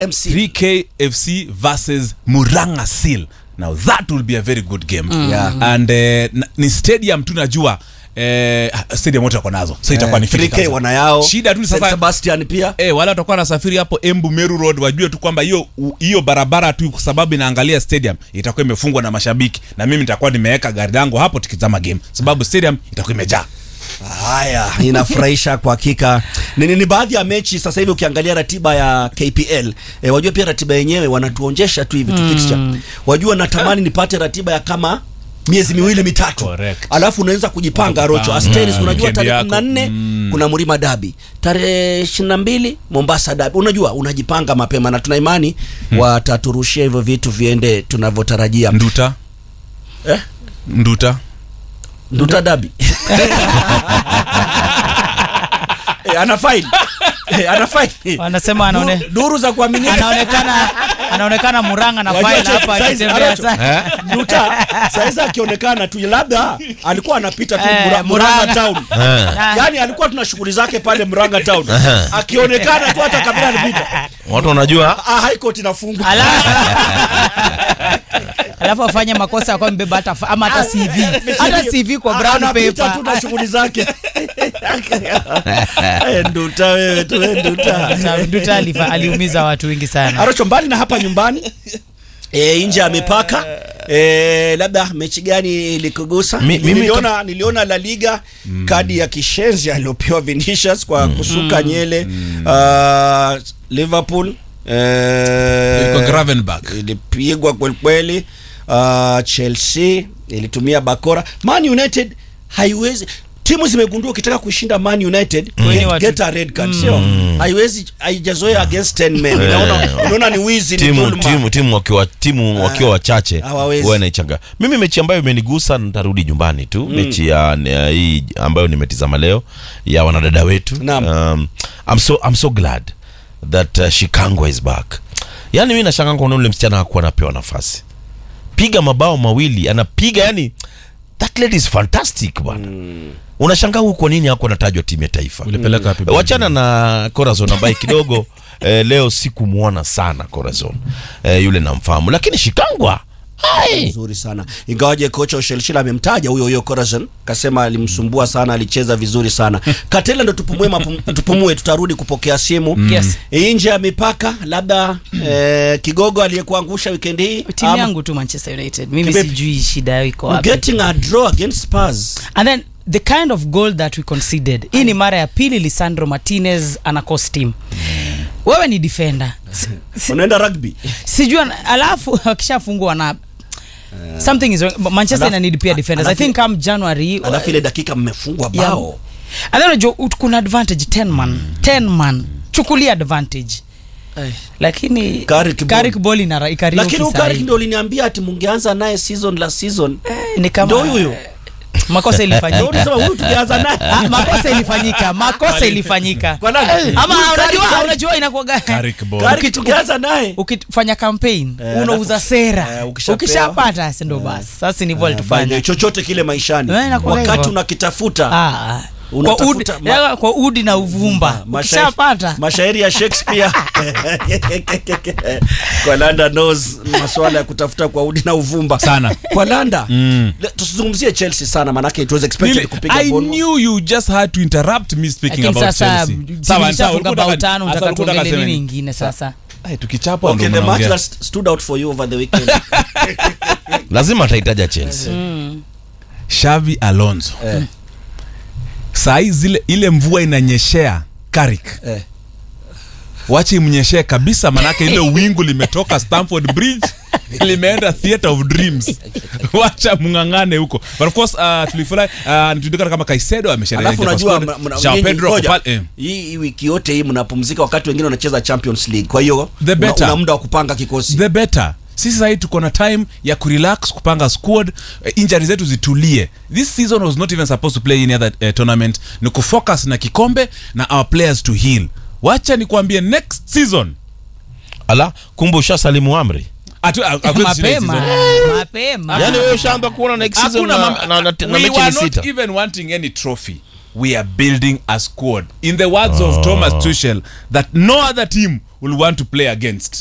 MC 3k fc versus muranga seal now that will be a very good game Yeah. and eh, na- ni stadium tu najua eh, stadium wote wako nazo so itakuwa ni fiti 3K kabisa. wanayao shida tu ni St. sasa Sebastian pia Eh, wale watakuwa nasafiri hapo Embu Meru Road wajue tu kwamba hiyo hiyo barabara tu kwa sababu inaangalia stadium itakuwa imefungwa na mashabiki na mimi nitakuwa nimeweka gari langu hapo tukitazama game sababu stadium itakuwa imejaa. haya inafurahisha kwa hakika ni, ni, ni baadhi ya mechi sasa hivi ukiangalia ratiba ya KPL e, wajua pia ratiba yenyewe wanatuonjesha tu hivi tu fixture wajua natamani nipate ratiba ya kama miezi miwili mitatu Correct. alafu unaweza kujipanga rocho Kujipanga. asteris Mm. unajua Weekend tarehe yako. 14 Mm. kuna mlima dabi tarehe 22 mombasa dabi unajua unajipanga mapema na tuna imani wataturushia hivyo vitu viende tunavyotarajia Nduta. eh? Nduta. nduta dabi eh, ana faili eh, ana faili Wanasema anaone- Duru- duru za kuaminika anaonekana anaonekana Muranga na Wajua file check hapa size, akitembea Arocho. sana. Nduta saizi akionekana tu labda alikuwa anapita tu Eh, Mura- Murang'a Murang'a. town Ah. yaani alikuwa tuna shughuli zake pale Murang'a town akionekana tu hata kabla anapita watu wanajua ah, high court inafungwa Ala- alafu afanye makosa kwa mbeba hata fa- ama hata CV hata CV kwa brown Anapita tu paper na shughuli zake Eh, nduta wewe tu eh, nduta Nduta alifa- aliumiza watu wengi sana Arocho, mbali na hapa nyumbani e, nje ya mipaka e, labda mechi gani ilikugusa? Mi- mimi niliona, niliona La Liga kadi ya kishenzi aliyopewa Vinicius kwa kusuka nyele uh, Liverpool Ilikuwa e, Gravenberch. ilipigwa kwelikweli uh, Chelsea ilitumia bakora Man United haiwezi timu zimegundua ukitaka kushinda Man United Weni get, watu- get a red card sio haiwezi haijazoea against 10 men unaona unaona ni wizi ni timu dhulma. timu timu wakiwa timu wakiwa wachache hawawezi. huwa inaichanga mimi mechi ambayo imenigusa nitarudi nyumbani tu mechi ya ya hii ambayo nimetizama leo ya wanadada wetu Naam. um, I'm so, I'm so glad that uh, Shikangwa is back yani mi nashanga kuona ule msichana hakuwa anapewa nafasi piga mabao mawili anapiga yani that lady is fantastic bwana unashangaa huyu kwa nini hakuwa anatajwa timu ya taifa Ulipeleka wapi? wachana na Corazon ambaye kidogo eh, leo sikumwona sana Corazon eh, yule namfahamu lakini Shikangwa hai nzuri sana ingawaje kocha Ushelishila amemtaja huyo huyo Corazon kasema alimsumbua sana alicheza vizuri sana Katela ndo tupumue mapum, tupumue tutarudi kupokea simu Yes. nje ya mipaka labda eh, kigogo aliyekuangusha weekend hii timu ama- yangu tu Manchester United mimi Kivipi? sijui shida yao iko We're wapi getting a draw against Spurs and then the kind of goal that we conceded hii ni mara ya pili Lisandro Martinez ana cost team wewe ni defender Si- si- unaenda rugby sijui ana- alafu akishafungwa na something is wrong. But Manchester Alafu- ina need pia defenders I alafu- think come January alafu ile dakika mmefungwa Yeah. bao and then unajua ut- kuna advantage 10 man 10 man chukulia advantage lakini Carrick ball. Carrick ball ina ikariuki lakini sahi. ukari ndio uliniambia ati mungeanza naye season la season ni kama Ndio huyo huyo. makosa ndio ilifanyika ulisema huyu tungeanza Ah, naye makosa ilifanyika makosa ilifanyika kwa nani ama Huyu Carrick- unajua Carrick- unajua inakuwaga Carrick ball. Carrick tungeanza naye ukifanya campaign Eh, unauza alafu- sera eh, ukishapewa- ukishapata si ndo basi sasa ni hivyo By the way, alitufanya chochote kile maishani Eh, inakuwa wakati hivyo. unakitafuta Ah, kwa Unatafuta udi, ma- ya, kwa udi na uvumba Mashairi- ukishapata mashairi ya Shakespeare kwa Landa knows masuala ya kutafuta kwa udi na uvumba Sana. kwa Landa Mm. Le- tusizungumzie Chelsea sana manake it was expected Nili- kupiga I Bournemouth. knew you just had to interrupt me speaking lakini about sasa Chelsea. timu Sawa, sawa, ishafunga ulikuwa bao unataka- tano sasa unataka ulikuwa unataka tuongele nini sema ingine sasa Ay, tukichapwa Okay, ndo the match mnaongea. that st- stood out for you over the weekend. lazima atahitaja Chelsea Xavi Alonso Eh, sahii zile ile mvua inanyeshea Carrick eh. wache imnyeshee kabisa manake ile wingu limetoka Stamford Bridge limeenda theater of dreams wacha mng'ang'ane huko but of course uh, tulifurahi uh, tujulikana kama Kaisedo amesherehekea Alafu kwa unajua squad. mna- mna- Joao nyinyi- Pedro ngoja. kwa pale, eh. hii hii wiki yote hii mnapumzika wakati wengine wanacheza Champions League kwa hiyo The una- better. una muda wa kupanga kikosi the better sisi sahii tuko na time ya kurelax kupanga squad eh, injury zetu zitulie this season was not even supposed to play any other uh, tournament ni kufocus na kikombe na our players to heal wacha nikwambie next season ala kumbe ushasalimu amri atu- a- a- next mapema season. mapema yani wewe ushaanza kuona next season Hakuna na, mam- na, na, na we mechi were ni not sita even wanting any trophy we are building a squad in the words of thomas tuchel that no other team will want to play against